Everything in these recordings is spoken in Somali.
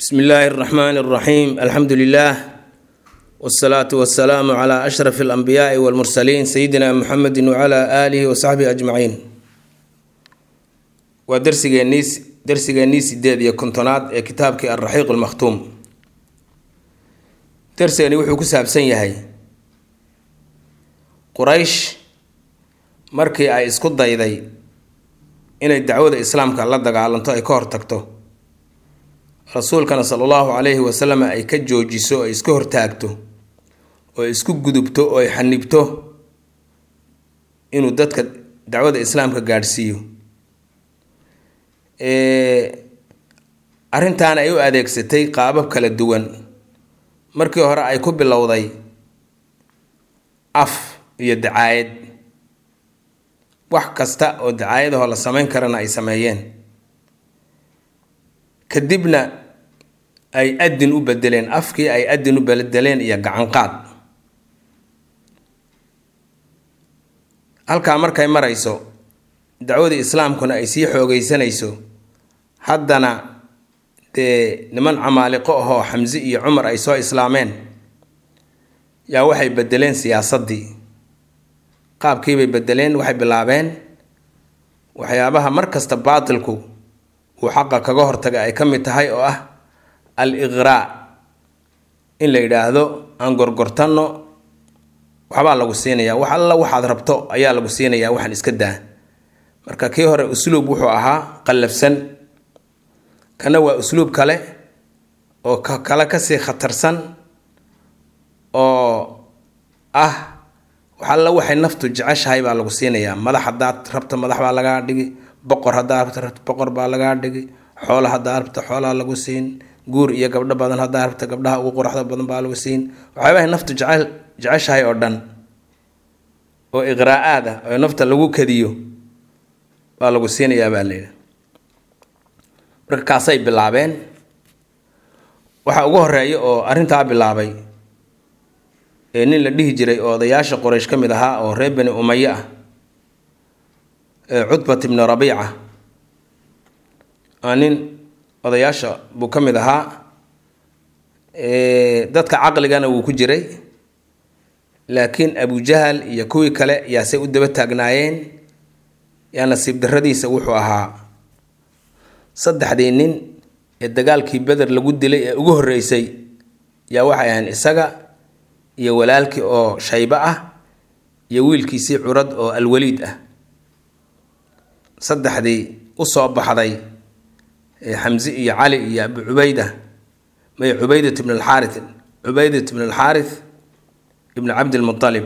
bsmi illaahi اraxmaani اraxiim alxamdu lilah wsalaatu wasalaamu cla ashraf اlanbiyaai wاlmursaliin sayidina muxamedi wcla aalihi wasaxbihi ajmaciin waa darsigeennii darsigeennii sideed iyo kontonaad ee kitaabkii alraxiiq lmakhtuum darsigani wuxuu ku saabsan yahay quraysh markii ay isku dayday inay dacwada islaamka la dagaalanto ay ka hortagto rasuulkana sala allahu calayhi wasalam ay ka joojiso ay iska hortaagto oo ay isku gudubto oo ay xanibto inuu dadka dacwada islaamka gaadhsiiyo arrintaana ay u adeegsatay qaabab kala duwan markii hore ay ku bilowday af iyo dacaayad wax kasta oo dacaayadahoo la samayn karana ay sameeyeen kadibna ay adin u bedeleen afkii ay adin u bedeleen iyo gacanqaad halkaa markay marayso dacwadii islaamkuna ay sii xoogeysanayso haddana dee niman camaaliqo ahoo xamse iyo cumar ay soo islaameen yaa waxay bedeleen siyaasaddii qaabkiibay bedeleen waxay bilaabeen waxyaabaha mar kasta baatilku uu xaqa kaga hortaga ay ka mid tahay oo ah al iqraa in la yidhaahdo aan gorgortanno waxbaa lagu siinayaa wax alla waxaad rabto ayaa lagu siinayaa waxaan iska daa marka kii hore usluub wuxuu ahaa qallafsan kana waa usluub kale oo ka kale kasii khatarsan oo ah wax alla waxay naftu jeceshahay baa lagu siinayaa madax haddaad rabto madax baa lagaa dhigi boqor haddaa rabto boqor baa lagaa dhigi xoola haddaa rabto xoolaa lagu siin guur iyo gabdho badan haddaa rabto gabdhaha ugu qoraxda badan baa lagu siin waxyaabahay naftu jecel jeceshahay oo dhan oo iqraa-aad ah oo nafta lagu kadiyo baa lagu siinayaa baa layidhi marka kaasay bilaabeen waxaa ugu horeeya oo arrintaa bilaabay ee nin la dhihi jiray oo odayaasha qoraysh ka mid ahaa oo reer bani umaye ah cutbat ibni rabiica aa nin odayaasha buu ka mid ahaa dadka caqligana wuu ku jiray laakiin abujahal iyo kuwii kale yaasay u daba taagnaayeen yaa nasiib darradiisa wuxuu ahaa saddexdii nin ee dagaalkii beder lagu dilay ee ugu horreysay yaa waxay ahayn isaga iyo walaalkii oo shaybo ah iyo wiilkiisii curad oo alwaliid ah saddexdii usoo baxday xamse iyo cali iyo abu cubayda may cubaydat ibn alxaari cubaydat ibn alxaarith ibn cabdilmualib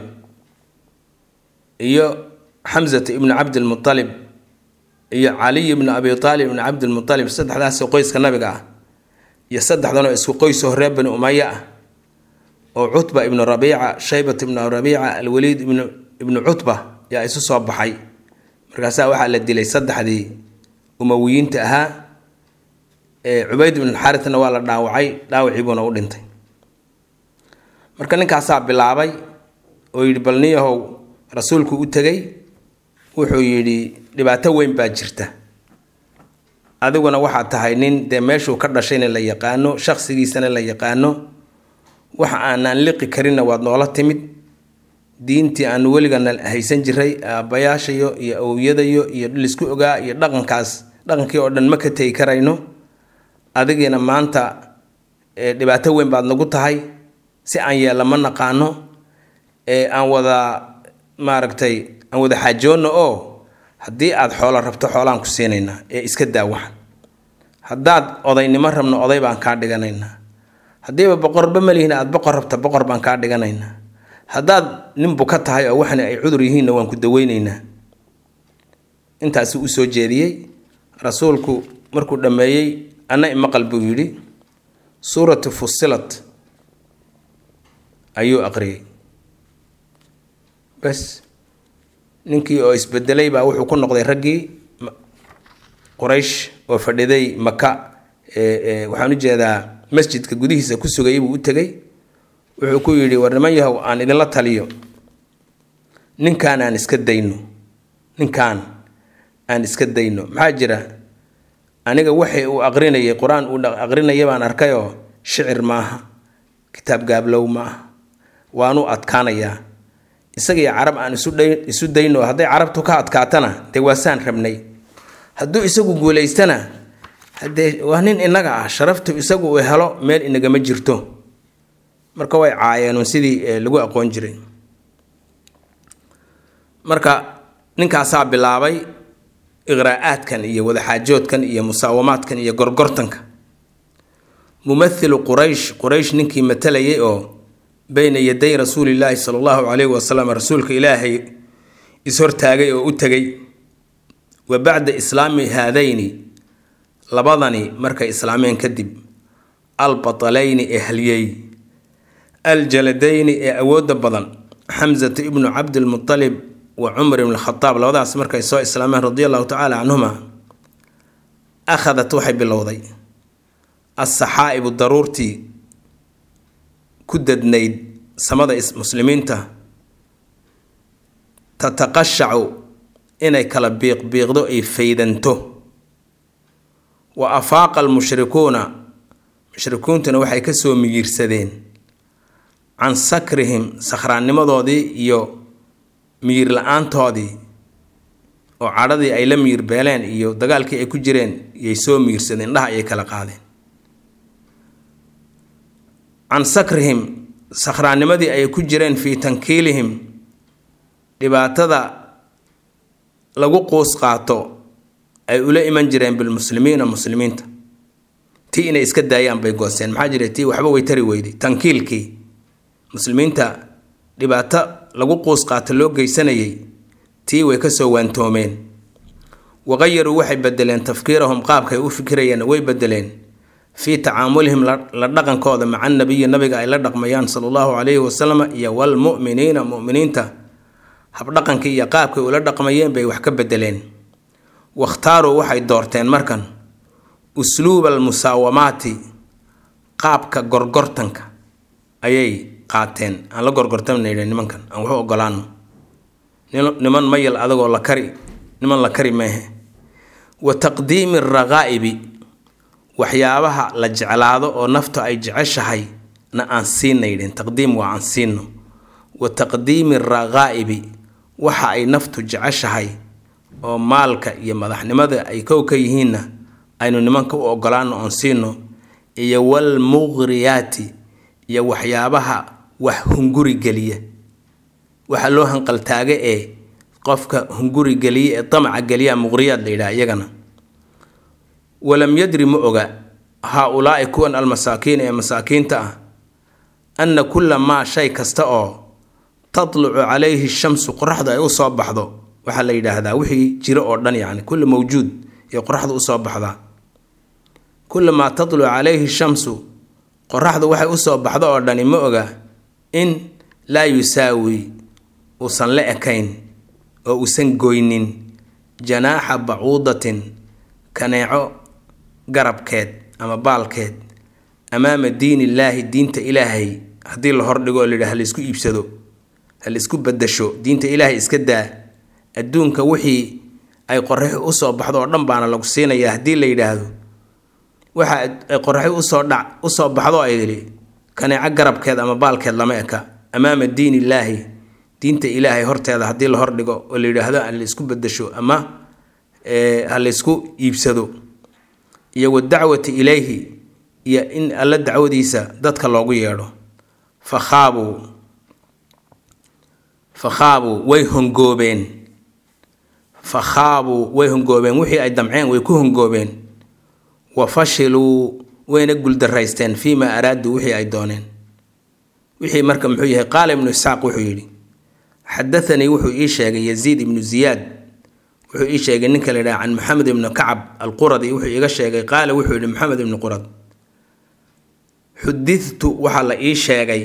iyo xamsata ibnu cabdilmualib iyo caliy ibnu abi aalib ibn cabdilmualib saddexdaasoo qoyska nabiga ah iyo saddexdanoo isku qoysoo reer bani umaya ah oo cutba ibnu rabiica shaybat ibnu rabiica alwaliid ibnu cutba yaa isu soo baxay markaasaa waxaa la dilay saddexdii umawiyiinta ahaa cubayd ibn xaarithna waa la dhaawacay dhaawiciibuuna u dhintay marka ninkaasaa bilaabay oo yidhi bal niyahow rasuulku u tegay wuxuu yidhi dhibaato weyn baa jirta adiguna waxaad tahay nin dee meeshuu ka dhashayna la yaqaano shaqsigiisana la yaqaano wax aanaan liqi karinna waad noola timid diintii aanu weligana haysan jiray aabbayaashayo iyo awowyadayo iyo lisku ogaa iyo dhaqankaas dhaqankii oo dhan ma ka tegi karayno adigiina maanta dhibaato weyn baad nagu tahay si aan yeella ma naqaano aan wada maaragtay aan wada xaajoonno oo haddii aad xoolo rabto xoolaan ku siinaynaa ee iska daa waxan haddaad odaynimo rabno oday baan kaa dhiganaynaa haddiiba boqorba malihiin aad boqor rabta boqor baan kaa dhiganaynaa haddaad nin buka tahay oo waxna ay cudur yihiinna waan ku daweyneynaa intaasuu usoo jeediyey rasuulku markuu dhammeeyey anna imaqal buu yidhi suuratu fusilat ayuu aqriyey bas ninkii oo isbedelay baa wuxuu ku noqday raggii quraysh oo fadhiday maka waxaan u jeedaa masjidka gudihiisa ku sugayay buu u tegey wuxuu ku yidhi war niman yahow aan idinla taliyo ninkaan aan iska dayno ninkaan aan iska dayno maxaa jira aniga waxay uu aqrinayay qur-aan uu aqrinaya baan arkayoo shicir maaha kitaab gaablow maaha waanu adkaanayaa isagii carab aan isu dayno hadday carabtu ka adkaatana dee waasaan rabnay hadduu isagu guulaystana haddee waa nin innaga ah sharaftu isagu uu helo meel inagama jirto marka way caayeenun sidii lagu aqoon jiray marka ninkaasaa bilaabay iqraa'aadkan iyo wadaxaajoodkan iyo musaawamaadkan iyo gorgortanka mumathilu quraysh quraysh ninkii matalayay oo beyna yaday rasuulillaahi sala allahu calayhi wasalam rasuulka ilaahay is-hortaagay oo u tegay wa bacda islaami haadayni labadani markay islaameen kadib albatalayni ee haliyey aljaladayni ee awoodda badan xamsata ibnu cabdilmutalib wa cumar ibn khadaab labadaas markay soo islaameen radia allahu tacaala canhuma akhadat waxay bilowday assaxaa'ibu daruurtii ku dadnayd samada muslimiinta tataqashacu inay kala biiqbiiqdo ay faydanto wa afaaqa almushrikuuna mushrikuuntuna waxay kasoo miyiirsadeen can sakrihim sakhraannimadoodii iyo miyir la-aantoodii oo cadhadii ay la miyir beeleen iyo dagaalkii ay ku jireen yay soo miyirsadeen indhaha ayay kala qaadeen can sakrihim sakhraannimadii ay ku jireen fii tankiilihim dhibaatada lagu quus qaato ay ula iman jireen bilmuslimiina muslimiinta tii inay iska daayaan bay goosteen maxaa jira tii waxba way tari weyday tankiilkii muslimiinta dhibaato lagu quus qaato loo geysanayay tii way kasoo waantoomeen waqayaruu waxay bedeleen tafkiirahum qaabkay u fikirayeen way bedeleen fii tacaamulihim la dhaqankooda maca nabiyi nabiga ay la dhaqmayaan sala allahu calayhi wasalam iyo walmu'miniina mu'miniinta habdhaqankii iyo qaabkay ula dhaqmayeen bay wax ka bedeleen wakhtaaruu waxay doorteen markan usluuba almusaawamaati qaabka gorgortanka ayay qaateen aan la gorgortamnayna nimankan aan waxu ogolaano niman mayal adagoo la kari niman la kari meehe wa taqdiimi araqaa'ibi waxyaabaha la jeclaado oo naftu ay jeceshahay na aan siinaydhin taqdiim waa aan siino wa taqdiimi araqaa'ibi waxa ay naftu jeceshahay oo maalka iyo madaxnimada ay kow ka yihiinna aynu nimanka u ogolaano oon siino iyo walmuqriyaati iyo waxyaabaha wax hunguri geliya waxa loo hanqaltaaga ee qofka hunguri geliya ee damaca geliya muqriyaad la yidhaha iyagana walam yadri ma oga haa-ulaa'i kuwan almasaakiin ee masaakiinta ah anna kulla maa shay kasta oo tatlucu calayhi shamsu qoraxdu ay usoo baxdo waxaa la yidhaahdaa wixii jiro oo dhan yacni kulli mawjuud iyo qoraxdu usoo baxdaa kulla maa tatlucu calayhi shamsu qoraxdu waxay usoo baxdo oo dhani ma oga in laa yusaawi uusan la ekayn oo uusan goynin janaaxa bacuudatin kaneeco garabkeed ama baalkeed amaama diinillaahi diinta ilaahay haddii la hordhigo oo layidhaha halaisku iibsado halaisku badasho diinta ilaahay iska daa adduunka wixii ay qoraxi usoo baxdo oo dhan baana lagu siinayaa haddii la yidhaahdo waxa ay qoraxi usoo dhac usoo baxdo ay yidhi kaneeco garabkeed ama baalkeed lama eka amaama diin illaahi diinta ilaahay horteeda haddii la hordhigo oo la yidhaahdo ha laisku badasho ama ha laysku iibsado iyo wadacwati ilayhi iyo in alla dacwadiisa dadka loogu yeedho fakhaabuu fakhaabuu way hongoobeen fakhaabuu way hongoobeen wixii ay damceen way ku hongoobeen wa fashiluu wayna guldaraysteen fii maa araaduu wixii ay dooneen wixii marka muxuu yahay qaala ibnu isxaaq wuxuu yidhi xadathanii wuxuu ii sheegay yaziid ibnu ziyaad wuxuu ii sheegay ninka la yidhaha can maxamed ibnu kacab alquradi wuxuu iiga sheegay qaala wuxuu yidhi maxamed ibnu qurad xudidtu waxaa la ii sheegay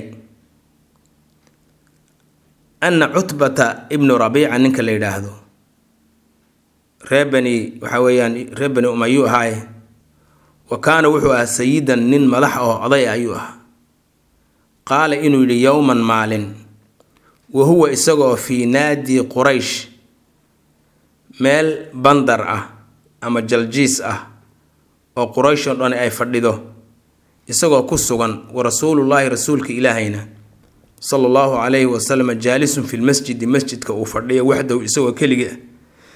ana cutbata ibnu rabiica ninka la yidhaahdo ree bani waxaa weeyaan ree bani umayuu ahaaye wa kaana wuxuu ahaa sayidan nin madax oo oday ayuu ahaa qaala inuu yidhi yowman maalin wa huwa isagoo fii naadi quraysh meel bandar ah ama jaljiis ah oo quraysh oo dhan ay fadhido isagoo ku sugan wa rasuulullaahi rasuulka ilaahayna sala allahu calayhi wasalam jaalisun fi lmasjidi masjidka uu fadhiya waxdahu isagoo keligii ah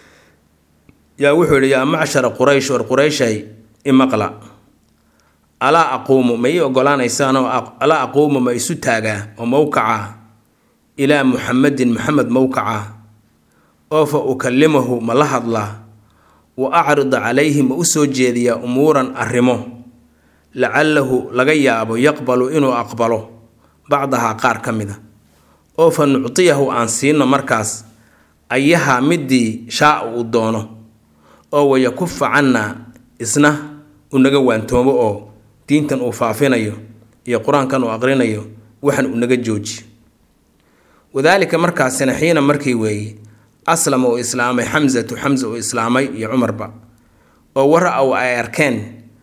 yaa wuxuu yidhi yaa macshara quraysh war qurayshay imaqla alaa aquumu ma ii ogolaanaysaanoo alaa aquumu ma isu taagaa oo mowkaca ilaa muxamedin muxamed mowkaca oo fa ukallimahu ma la hadlaa wa acrida calayhi ma u soo jeediyaa umuuran arrimo lacalahu laga yaabo yaqbalu inuu aqbalo bacdahaa qaar ka mida oo fa nuctiyahu aan siino markaas ayahaa midii shaa uu doono oo wayakufa cannaa isna unaga waantoomo oo diintan uu faafinayo iyo qur-aankan uu aqrinayo waxan unaga jooji wadaalika markaasina xiina markii weeye aslama uu islaamay xamsatu xamsa uu islaamay iyo cumarba oo wara-ow ay arkeen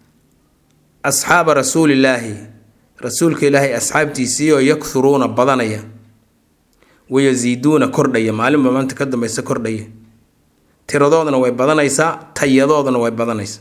asxaaba rasuulillaahi rasuulka ilaahay asxaabtiisiioo yakhuruuna badanaya wayasiiduuna kordhaya maalinba maanta ka dambaysa kordhaya tiradoodana way badanaysaa tayadoodana way badanaysaa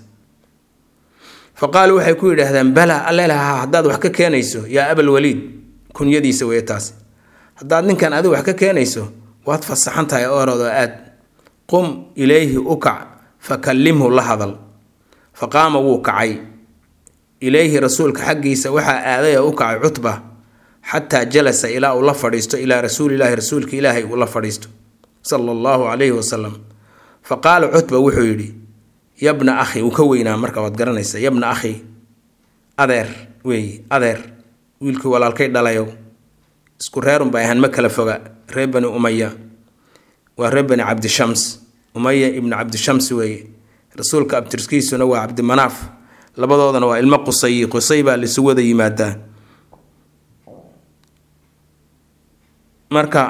fa qaaluu waxay ku yidhaahdeen bala allelaha haddaad wax ka keenayso yaa abalwaliid kunyadiisa weye taasi haddaad ninkan adigu wax ka keenayso waad fasaxan tahay ooroodo aad qum ilayhi u kac fa kallimhu la hadal fa qaama wuu kacay ilayhi rasuulka xaggiisa waxaa aaday oo u kacay cutba xataa jalasa ilaa uu la fadhiisto ilaa rasuulilaahi rasuulka ilaahay uu la fadhiisto sala allahu calayhi wasalam fa qaala cutba wuxuu yidhi yabna akhi uu ka weynaa marka waad garanaysa yabna akhi adeer weeye adeer wiilkii walaalkay dhalayow isku reerun bay ahaan ma kala foga reer bani umaya waa reer bani cabdishams umaya ibnu cabdishams weeye rasuulka abtirskiisuna waa cabdimanaaf labadoodana waa ilmo qusayi qusay baa laisu wada yimaadaa marka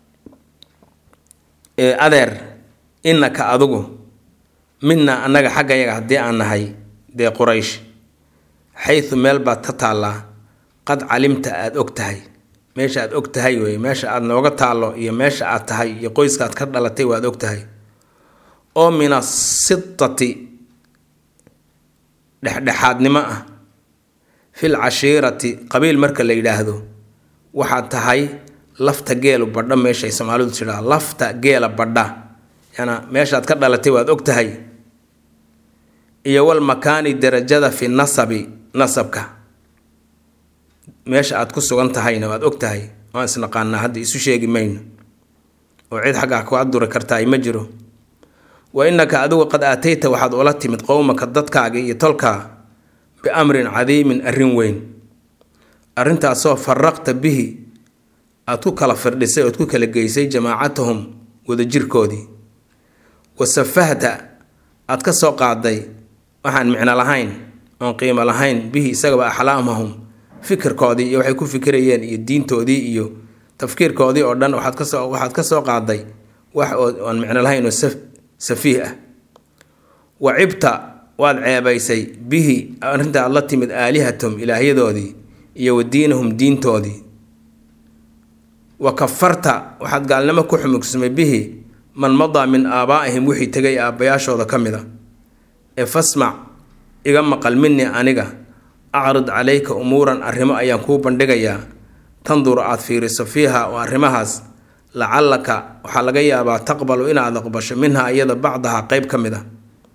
adeer innaka adigu midna annaga xaggayaga haddii aan nahay dee quraysh xaysu meel baad ka taallaa qad calimta aada og tahay meesha aad og tahay wey meesha aad nooga taallo iyo meesha aad tahay iyo qoyskaad ka dhalatay waad og tahay oo min asitati dhexdhexaadnimo ah fil cashiirati qabiil marka la yidhaahdo waxaad tahay lafta geelu badha meeshay soomaalidu tidhaa lafta geela badha yana meeshaad ka dhalatay waad og tahay iyo wal makaani darajada fi nasabi nasabka meesha aad ku sugan tahayna waad og tahay waan isnaqaanaa hadda isu sheegi mayno oo cid xaggaa kaa duri kartaay ma jiro wa innaka adigu qad aatayta waxaad ula timid qowmaka dadkaaga iyo tolkaa biamrin cadiimin arrin weyn arrintaasoo faraqta bihi aad ku kala firdhisay ood ku kala geysay jamaacatahum wadajirkoodii wa safahta aad ka soo qaaday waxaan micno lahayn oon qiimo lahayn bihi isagaba axlaamahum fikirkoodii iyo waxay ku fikirayeen iyo diintoodii iyo tafkiirkoodii oo dhan waxaad kasoo waxaad ka soo qaaday wax oo aan micno lahayn oo safiih ah wa cibta waad ceebaysay bihi arrinta aad la timid aalihatahum ilaahyadoodii iyo wa diinahum diintoodii wa kafarta waxaad gaalnimo ku xumugsamay bihi man madaa min aabaa'ihim wixii tegay aabbayaashooda ka mid a ee fasmac iga maqal minii aniga acrid calayka umuuran arrimo ayaan kuu bandhigayaa tandur aad fiiriso fiiha oo arrimahaas lacallaka waxaa laga yaabaa taqbalu inaad aqbasho minhaa iyada bacdaha qeyb ka mid a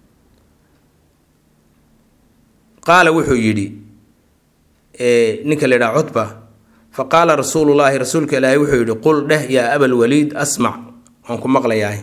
qaala wuxuu yidhi ninka la yidhaha cutba fa qaala rasuulullaahi rasuulka ilaahay wuxuu yidhi qul dheh yaa abalwaliid asmac waan ku maqlayahay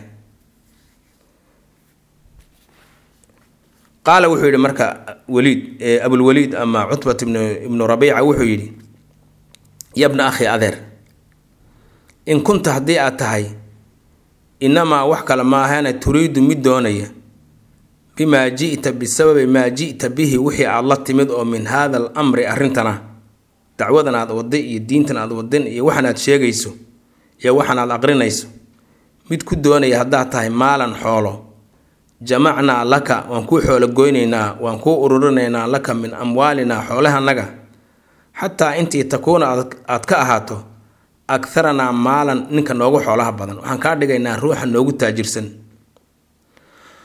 qaala wuxuu yidhi marka waliid abulwaliid ama cutbat ibnu ibnu rabiica wuxuu yidhi yabna akhi adeer in kunta haddii aad tahay inamaa wax kale maahana turiidu mid doonaya bimaa ji'ta bisababi maa ji'ta bihi wixii aad la timid oo min haada al amri arrintana dacwadan aad waday iyo diintan aad wadin iyo waxan aad sheegayso iyo waxan aad aqrinayso mid ku doonaya haddaad tahay maalan xoolo jamacnaa laka waan kuu xoolo goynaynaa waan kuu ururinaynaa laka min amwaalinaa xoolahanaga xataa intii takuuna aad ka ahaato akharanaa maalan ninka noogu xoolaha badan waxaan kaa dhigaynaa ruuxa noogu taajirsan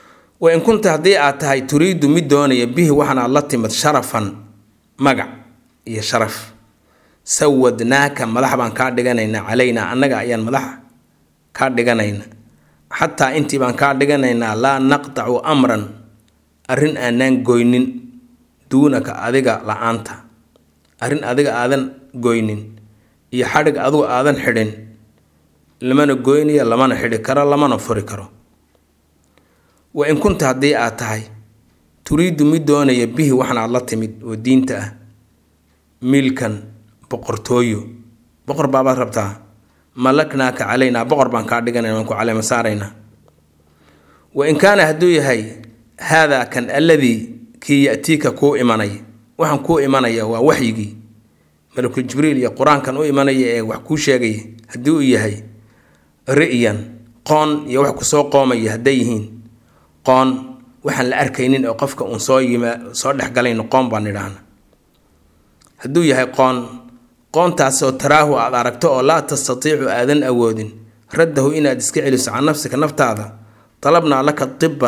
wain kunta haddii aad tahay turiidu mid doonaya bihi waxan aad la timid sharafan magac iyo sharaf sawadnaaka madax baan kaa dhiganaynaa calaynaa annaga ayaan madax kaa dhiganayna xataa intii baan kaa dhiganaynaa laa naqtacu amran arrin aanaan goynin duunaka adiga la-aanta arrin adiga aadan goynin iyo xadhig adigu aadan xidhin lamana goynayo lamana xidhi karo lamana furi karo wa in kunta haddii aad tahay turiidu mid doonaya bihi waxan aad la timid oo diinta ah milkan boqortooyo boqor baabaad rabtaa malaknaaka calaynaa boqor baan kaa dhiganayna waan ku caleema saaraynaa wa in kaana hadduu yahay haadaa kan alladii kii yatiika kuu imanaya waxaan kuu imanaya waa waxyigii malakul jibriil iyo qur-aankan u imanaya ee wax kuu sheegaya haddii uu yahay ri'yan qoon iyo wax kusoo qoomaya hadday yihiin qoon waxaan la arkaynin oo qofka uun soo yima soo dhexgalayn qoon baan idhaahna hadduu yahay qoon qoontaasoo taraahu aad aragto oo laa tastatiicu aadan awoodin raddahu inaad iska celiso can nafsika naftaada dalabnaa laka tibba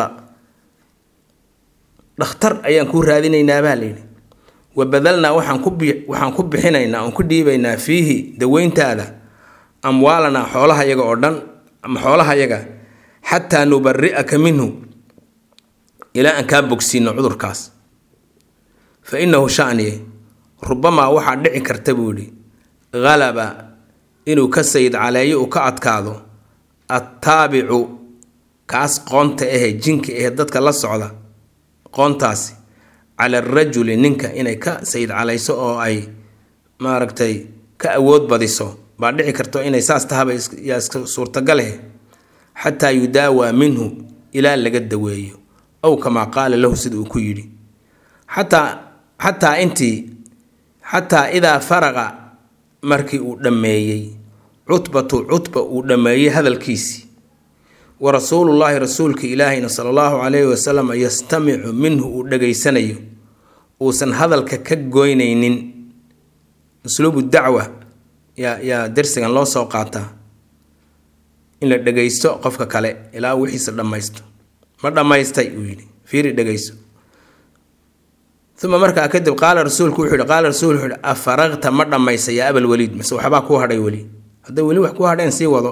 dhakhtar ayaan kuu raadinaynaa baa layidhi wa badalnaa waxaan ku bi waxaan ku bixinaynaa oon ku dhiibaynaa fiihi daweyntaada amwaalanaa xoolahayaga oo dhan ama xoolahayaga xataa nubari'aka minhu ilaa aan kaa bogsiino cudurkaas fa innahu shaniye rubamaa waxaa dhici karta buu yidhi halaba inuu ka sayid caleeyo uu ka adkaado attaabicu kaas qoonta ahe jinka ahe dadka la socda qoontaasi cala arajuli ninka inay ka sayid calayso oo ay maaragtay ka awood badiso baa dhici karto inay saas tahaba yaa iska suurtagaleh xataa yudaawaa minhu ilaa laga daweeyo ow kamaa qaala lahu sida uu ku yidhi xataa xataa intii xataa idaa faraqa markii uu dhammeeyey cutbatu cutba uu dhammeeyey hadalkiisii wa rasuulullaahi rasuulka ilaahayna sala allahu calayhi wasalam yastamicu minhu uu dhegaysanayo uusan hadalka ka goynaynin usluubu dacwa yaa yaa darsigan loo soo qaataa in la dhegaysto qofka kale ilaa wixiisa dhammaysto ma dhammaystay uu yidhi fiiri dhegayso uma markaa kadib qaala rasuulku wuxuu yihi qaala rasuulku wuxuu yihi afaraqta ma dhammaysa yaa abal waliid mise waxbaa kuu hadhay weli hadday weli wax ku hadheen sii wado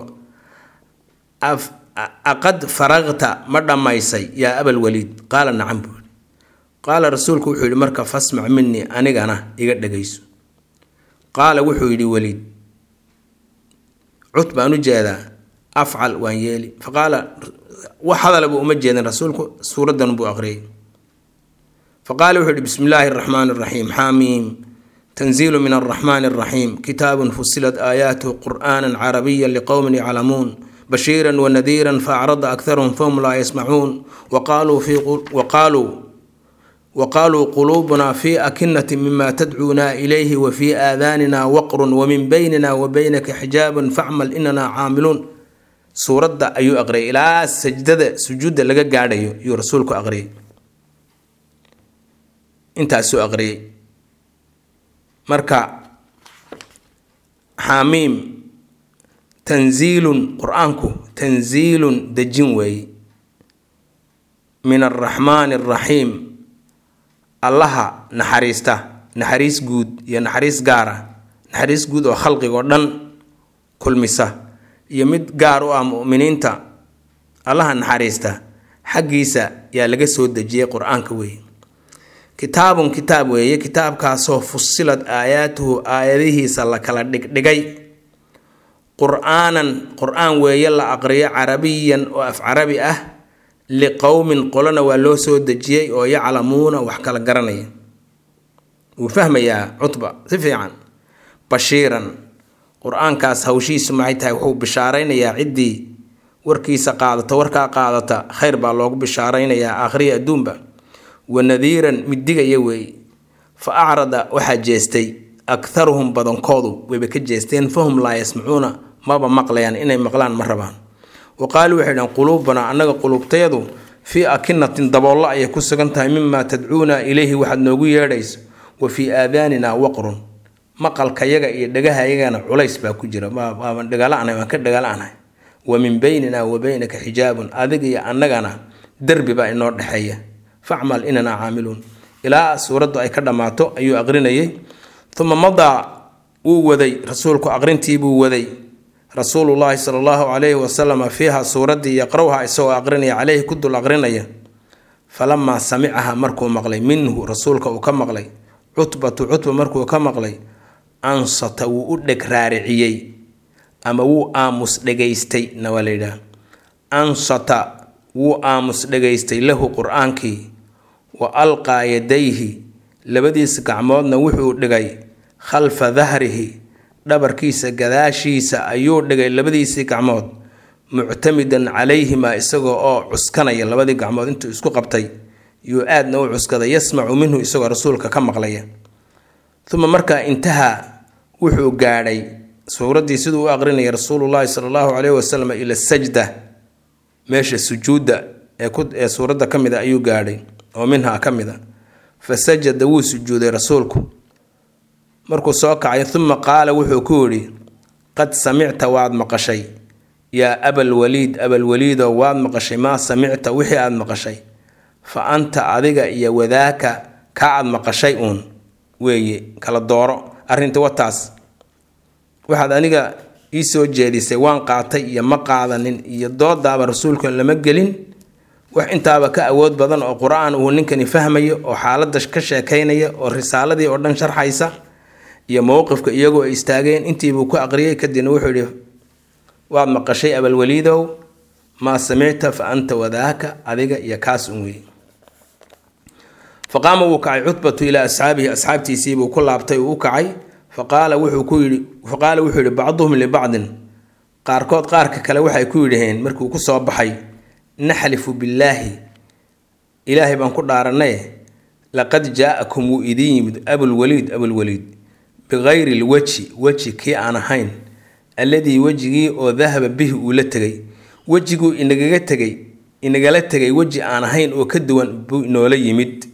aqad faraqta ma dhammaysay yaa abal waliid qaala nacam buu yihi qaala rasuulku wuxuu yihi marka fasmac minii anigana iga dhegayso qaala wuxuu yidhi weliid cud baan u jeedaa afcal waan yeeli faqaala wax hadalaba uma jeedin rasuulku suuraddan buu aqriyay faqaala wuxuu yihi bismi illaahi araxmaani araxiim xaamiim tanziilu min alraxmaani araxiim kitaabun fusilat aayaatuhu qur'aanan carabiyan liqowmin yaclamuun bashiiran wanadiiran faacrada akharuhum fahum laa yasmacuun waqaaluu fi waqaaluu waqaaluu quluubuna fi akinati mima tadcuuna ilayhi wa fii aadaanina waqrun wamin baynina wa baynaka xijaabun facmal inana caamiluun suuradda ayuu aqriyay ilaa sajdada sujuudda laga gaadhayo yuu rasuulku aqriyay intaasuu aqriyay marka xaamiim tanziilun qur-aanku tanziilun dejin weeye min alraxmaani araxiim allaha naxariista naxariis guud iyo naxariis gaara naxariis guud oo khalqigoo dhan kulmisa iyo mid gaar u ah mu'miniinta allaha naxariista xaggiisa yaa laga soo dejiyey qur-aanka weeye kitaabun kitaab weeye kitaabkaasoo fusilad aayaatuhu aayadihiisa la kala dhigdhigay qur-aanan qur-aan weeye la aqriyo carabiyan oo af carabi ah liqowmin qolona waa loo soo dejiyey oo yaclamuuna wax kala garanaya wuu fahmayaa cutba si fiican bashiiran qur-aankaas hawshiisu maxay tahay wuxuu bishaaraynayaa ciddii warkiisa qaadata warkaa qaadata khayr baa loogu bishaaraynayaa aakhriya adduunba wanadiiran middigaya weeye fa acrada waxaa jeestay akharuhum badankoodu wayba ka jeesteen fahum laa yasmacuuna maba maqlayaan inay maqlaan ma rabaan wa qaaluu waxay dhahan quluubanaa annaga quluubtayadu fii akinatin daboollo ayay ku sugan tahay mimaa tadcuuna ilayhi waxaad noogu yeedhayso wa fii aadaanina waqrun maqalkayaga iyo dhegahayagana culays baa ku jira dhagala-anahay waan ka dhagala-anahay wa min baynina wa baynaka xijaabun adiga iyo annagana derbi baa inoo dhexeeya facmal inanaa caamiluun ilaa suuraddu ay ka dhammaato ayuu aqrinayay uma madaa wuu waday rasuulku aqrintiibuu waday rasuulullaahi sala allahu calayhi wasalama fiiha suuraddii yaqrowha isagoo aqrinaya caleyhi ku dul aqrinaya falamaa samicaha markuu maqlay minhu rasuulka uu ka maqlay cutbatu cutba markuu ka maqlay ansata wuu u dheg raariciyey ama wuu aamus dhegaystay na waa layidhaha ansata wuu aamus dhegaystay lahu qur-aankii wa alqaa yadayhi labadiisa gacmoodna wuxuu dhigay khalfa dahrihi dhabarkiisa gadaashiisa ayuu dhigay labadiisii gacmood muctamidan calayhimaa isagoo oo cuskanaya labadii gacmood intuu isku qabtay yuu aadna u cuskaday yasmacu minhu isagoo rasuulka ka maqlaya uma markaa intahaa wuxuu gaadhay suuraddii siduu u aqrinayay rasuulullaahi sala allahu caleyhi wasalam ila sajda meesha sujuudda ee suuradda ka mid a ayuu gaadhay oo minhaa ka mid a fa sajada wuu sujuuday rasuulku markuu soo kacay uma qaala wuxuu ku yidhi qad samicta waad maqashay yaa abalwaliid abalwaliidoo waad maqashay maa samicta wixii aad maqashay fa anta adiga iyo wadaaka kaa aad maqashay uun weeye kala dooro arrinta wataas waxaad aniga ii soo jeedisay waan qaatay iyo ma qaadanin iyo doodaaba rasuulka lama gelin wax intaaba ka awood badan oo qur-aan uu ninkani fahmayo oo xaaladda ka sheekaynaya oo risaaladii oo dhan sharxaysa iyo mowqifka iyagoo ay istaageen intiibuu ku aqriyay kadibna wuxuu yidhi waad maqashay abalwaliidow maa samicta fa anta wadaaka adiga iyo kaas un wey faqaama wuu kacay cutbatu ilaa asxaabihi asxaabtiisiibuu ku laabtay uu u kacay faqaala wuxuu ku yidhi faqaala wuxuu yidhi bacduhum libacdin qaarkood qaarka kale waxay ku yidhaheen markuu ku soo baxay naxlifu billaahi ilaahay baan ku dhaaranaye laqad jaa-akum wuu idiin yimid abulwaliid abulwaliid bikayri lweji weji kii aan ahayn alladii wejigii oo dahaba bihi uu la tegay wejiguu inagaga tegay inagala tegay weji aan ahayn oo ka duwan buu inoola yimid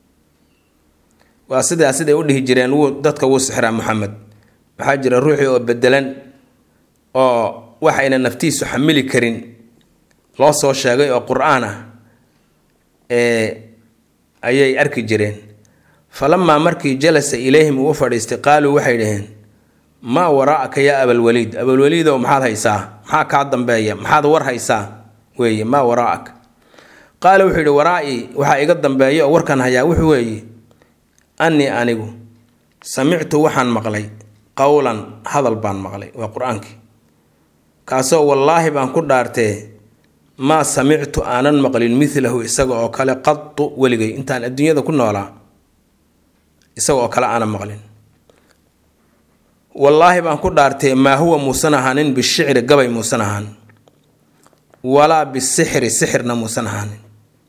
waa sidaa siday u dhihi jireen wuu dadka wuu sixraa maxamed waxaa jira ruuxii oo bedelan oo waxayna naftiisu xamili karin loo soo sheegay oo qur-aan ah ee ayay arki jireen falamaa markii jalasa ilayhim uu fadhiistay qaaluu waxay dhaheen maa waraa'aka yaa abalwaliid abalwaliidow maxaad haysaa maxaa kaa dambeeya maxaad war haysaa weeye maa waraa'aka qaala wuxuu yidhi waraa-ii waxaa iga dambeeya oo warkan hayaa wuxuu weeye annii anigu samictu waxaan maqlay qowlan hadal baan maqlay waa qur-aankii kaasoo wallaahi baan ku dhaartee maa samictu aanan maqlin milahu isaga oo kale qadu weligay intaan adduunyada ku noolaa isaga oo kale aanan maqlin wallaahi baan ku dhaartee maa huwa muusan ahaanin bishicri gabay muusan ahaanin walaa bisixri sixirna muusan ahaanin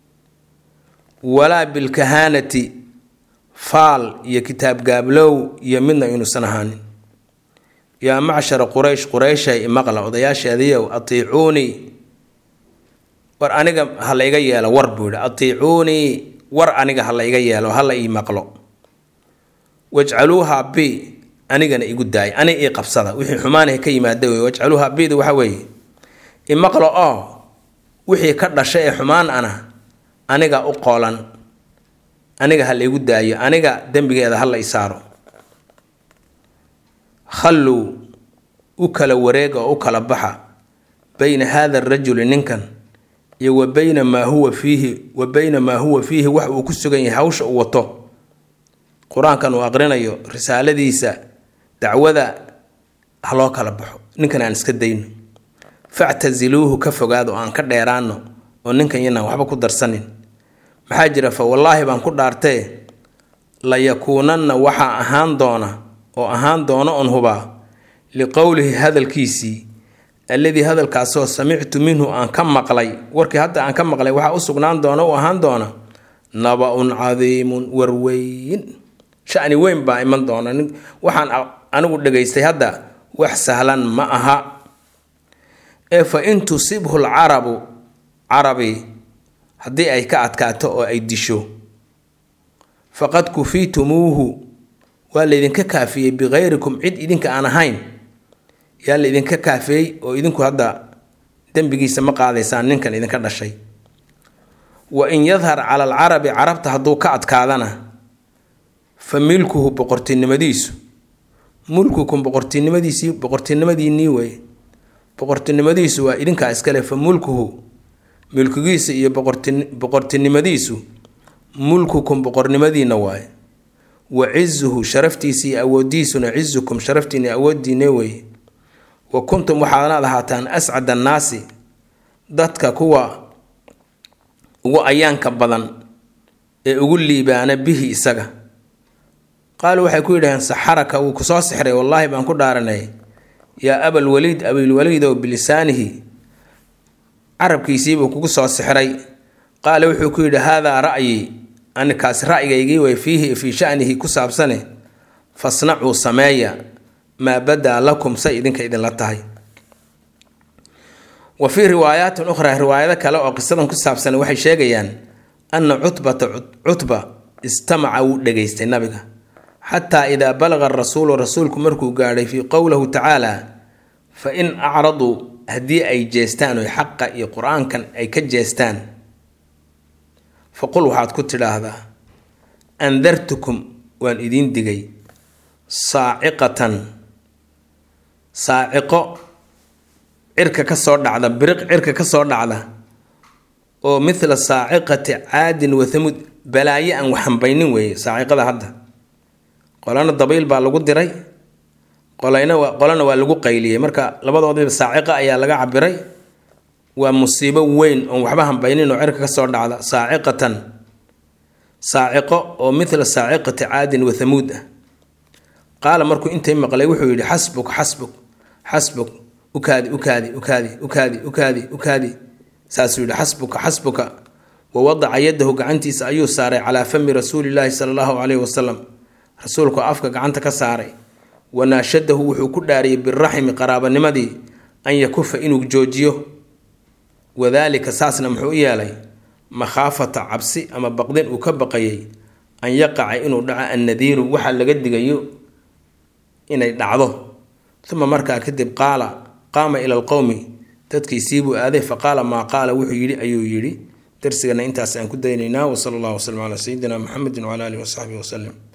walaa bilkahaanati faal iyo kitaab gaablow iyo midna inuusan ahaanin yaa macshara quraysh qurayshay imaqla odayaasheediyow atiicuunii war aniga ha la iga yeelo war buu yidhi atiicuunii war aniga ha la iga yeelo ha la ii maqlo wajcaluuha bi anigana igu daay ani ii qabsada wixii xumaanaha ka yimaada wey wajcaluuha bida waxa weeye imaqlo oo wixii ka dhasha ee xumaan ana aniga u qoolan aniga ha laygu daayo aniga dembigeeda ha la isaaro khalluu u kala wareega oo u kala baxa bayna haada arajuli ninkan iyo wa bayna maa huwa fiihi wa bayna maa huwa fiihi wax uu ku sugan yahay hawsha uu wato qur-aankan uu aqrinayo risaaladiisa dacwada ha loo kala baxo ninkan aan iska dayno factasiluuhu ka fogaado oo aan ka dheeraano oo ninkan yanaan waxba ku darsanin maxaa jira fa wallaahi baan ku dhaartee layakuunanna waxaa ahaan doona oo ahaan doona on hubaa liqowlihi hadalkiisii alladii hadalkaasoo samictu minhu aan ka maqlay warkii hadda aan ka maqlay waxaa u sugnaan doona u ahaan doona naba-un cadiimun warweyn shani weyn baa iman doona waxaan anigu dhegaystay hadda wax sahlan ma aha ee fa in tusibhu lcarabu carabi haddii ay ka adkaato oo ay disho faqad kufiitumuuhu waa laydinka kaafiyey bikayrikum cid idinka aan ahayn yaa laydinka kaafiyey oo idinku hadda dembigiisa ma qaadaysaan ninkan idinka dhashay wa in yadhar cala alcarabi carabta hadduu ka adkaadana fa milkuhu boqortinimadiisu mulkukum boqortinimadiisii boqortinimadiinii wey boqortinimadiisu waa idinkaa iskale fa mulkuhu milkigiisa iyo boqortinimadiisu mulkukum boqornimadiina waaye wa cizuhu sharaftiisa iyo awoodiisuna cizukum sharaftiina awoodiine weeye wa kuntum waxaadnaad ahaataan ascad annaasi dadka kuwa ugu ayaanka badan ee ugu liibaana bihi isaga qaaluu waxay ku yidhaheen saxaraka wuu kusoo sixray wallaahi baan ku dhaaranay yaa abalwaliid abilwaliidow bilisaanihi carabkiisiibuu kugu soo sixray qaala wuxuu ku yidhi haadaa ra'yi anikaasi ra'yigaygii way fiihi fii shanihi ku saabsane fasnacuu sameeya maa badaa lakum say idinka idinla tahay wa fii riwaayaatin ukhraa riwaayado kale oo qisadan ku saabsan waxay sheegayaan anna cutbata cutba istamaca wuu dhegaystay nabiga xataa idaa balaqa rasuulu rasuulku markuu gaadhay fii qowlahu tacaala fa in acraduu haddii ay jeestaan oy xaqa iyo qur-aankan ay ka jeestaan faqul waxaad ku tidhaahdaa andartukum waan idiin digay saaciqatan saaciqo cirka ka soo dhacda biriq cirka ka soo dhacda oo mithla saaciqati caadin wa thamuud balaayo aan waxhambaynin weeye saaciqada hadda qolana dabayl baa lagu diray qolayna waa qolana waa lagu qayliyey marka labadoodiiba saaciqa ayaa laga cabiray waa musiibo weyn oon waxba hambaynin oo cirka ka soo dhacda saaciqatan saaciqo oo mithla saaciqati caadin wa thamuud ah qaala markuu intay maqlay wuxuu yidhi xasbuk xasbuk xasbuk ukaadi ukaadi ukaadi ukaadi ukaadi ukaadi saasuu yidhi xasbuka xasbuka wa wadaca yadahu gacantiisa ayuu saaray calaa fami rasuulilaahi sala allahu caleyhi wasalam rasuulku afka gacanta ka saaray wanaashadahu wuxuu ku dhaariyey biraximi qaraabanimadii an yakufa inuu joojiyo wadaalika saasna muxuu u yeelay makhaafata cabsi ama baqdin uu ka baqayay an yaqaca inuu dhaco annadiiru waxaa laga digayo inay dhacdo uma markaa kadib qaala qaama ila alqowmi dadkiisiibuu aaday faqaala maa qaala wuxuu yidhi ayuu yidhi darsigana intaas aan ku daynaynaa wasala allahu wasalam calaa sayidina muxamedin wcala alihi wasaxbihi wasalim